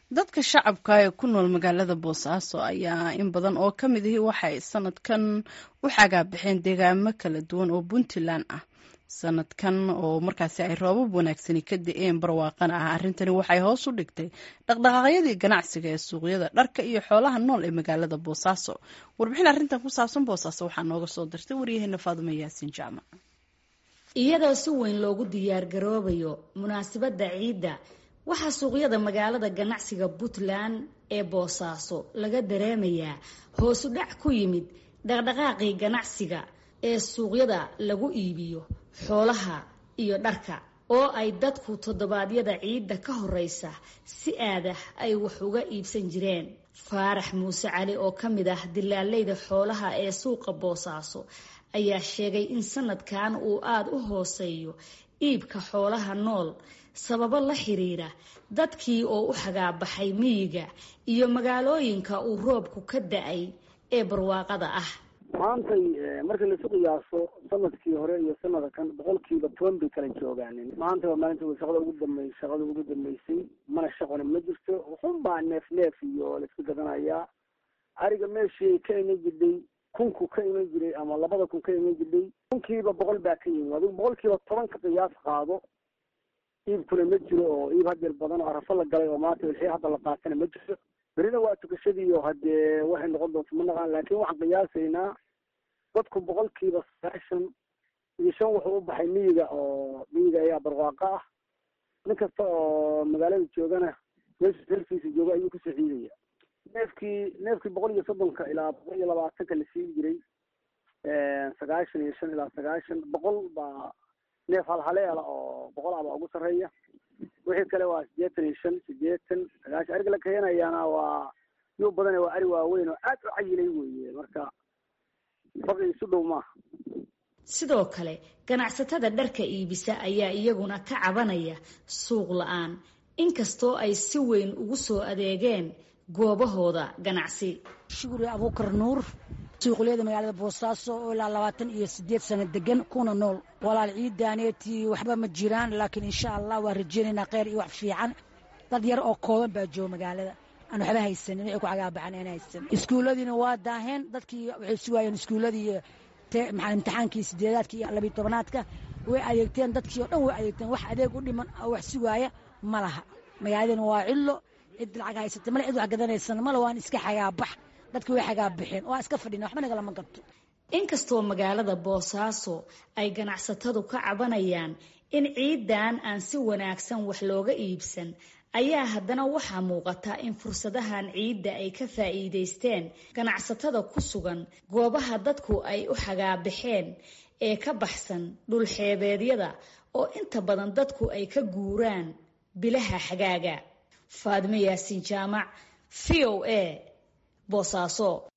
dadka shacabka ee ku nool magaalada boosaaso ayaa in badan oo ka mid ahi waxay sanadkan u xagaabixeen deegaamo kala duwan oo puntland ah sanadkan oo markaasi ay roobab wanaagsani ka da-een barwaaqana ah arrintani waxay hoos u dhigtay dhaqdhaqaaqyadii ganacsiga ee suuqyada dharka iyo xoolaha nool ee magaalada boosaaso warbixin arrintan ku saabsan boosaaso waxaa nooga soo dirtay waryaheena faadumo yaasiin jaamac iyadoo si weyn loogu diyaargaroobayo munaasabadda ciidda waxaa suuqyada magaalada ganacsiga puntland ee boosaaso laga dareemayaa hoosu dhac ku yimid dhaqdhaqaaqii ganacsiga ee suuqyada lagu iibiyo xoolaha iyo dharka oo ay dadku toddobaadyada ciidda ka horeysa si aadah ay wax uga iibsan jireen faarax muuse cali oo ka mid ah dilaaleyda xoolaha ee suuqa boosaaso ayaa sheegay in sanadkan uu aada u hooseeyo iibka xoolaha nool sababo la xiriira dadkii oo u xagaabaxay miyiga iyo magaalooyinka uu roobku ka da-ay ee barwaaqada ah maantay markii laisu qiyaaso sanadkii hore iyo sanada kan boqolkiiba toban bay kala joogaanin maanta waa maalinta shaqada ugu dambey shaqada ugu dambeysay mana shaqona ma jirto wuxun baa neef neef iyo laiska gadanayaa ariga meeshii ka iman jirdhay kunku ka iman jiray ama labada kun ka iman jirdhay kunkiiba boqol baa ka yimid adigu boqolkiiba toban ka qiyaas qaado iibkuna ma jiro oo iib hadeer badan oo arafo la galay oo maanta wixii hadda la qaatana ma jiro berina waa tukashadii oo hadee waxay noqon doonto ma naqaan laakiin waxaan qiyaasaynaa dadku boqolkiiba sagaashan iyo shan wuxuu u baxay miyiga oo miyiga ayaa barwaaqo ah nin kasta oo magaalada joogana meesha reerkiisa jooga ayuu kusoo ciidaya neefkii neefkii boqol iyo soddonka ilaa boqol iyo labaatanka la siin jiray sagaashan iyo shan ilaa sagaashan boqol baa neef halhaleela oo boqol aba ugu sarreeya wixii kale waa sideetan iyo shan sideetan sagaashan ariga la keenayaana waa yuu badane waa ari waaweyn oo aad u cayilay weye marka faqi isu dhow maaha sidoo kale ganacsatada dharka iibisa ayaa iyaguna ka cabanaya suuq la-aan inkastoo ay si weyn ugu soo adeegeen goobahooda ganacsi shukri abuukar nuur suuqleyada magaalada boosaaso oo ilaa labaatan iyo sideed sano degan kuna nool walaal ciidaaneetii waxba ma jiraan laakiin insha allah waa rajeynaynaa kheyr iyo wax fiican dad yar oo kooban baa jooga magaalada aan waxba haysanin waxay ku cagaabaxan aan haysanin iskuulladiina waa daaheen dadkii waxay sugaayeen iskuulladii maxaa imtixaankii sideedaadka iyo labiyo tobanaadka way adeegteen dadkii oo dhan way adeegteen wax adeeg u dhiman oo wax sugaaya ma laha magaaladana waa cillo cid lacag haysata male cid wax gadanaysan male waan iska xagaabax dadki way xagaabaxeen waa iska fadhina waxba nagalama gato inkastoo magaalada boosaaso ay ganacsatadu ka cabanayaan in ciidan aan si wanaagsan wax looga iibsan ayaa haddana waxaa muuqata in fursadahan ciidda ay ka faa'iidaysteen ganacsatada ku sugan goobaha dadku ay u xagaabaxeen ee ka baxsan dhulxeebeedyada oo inta badan dadku ay ka guuraan bilaha xagaaga faadimo yaasiin jaamac v o a boosaaso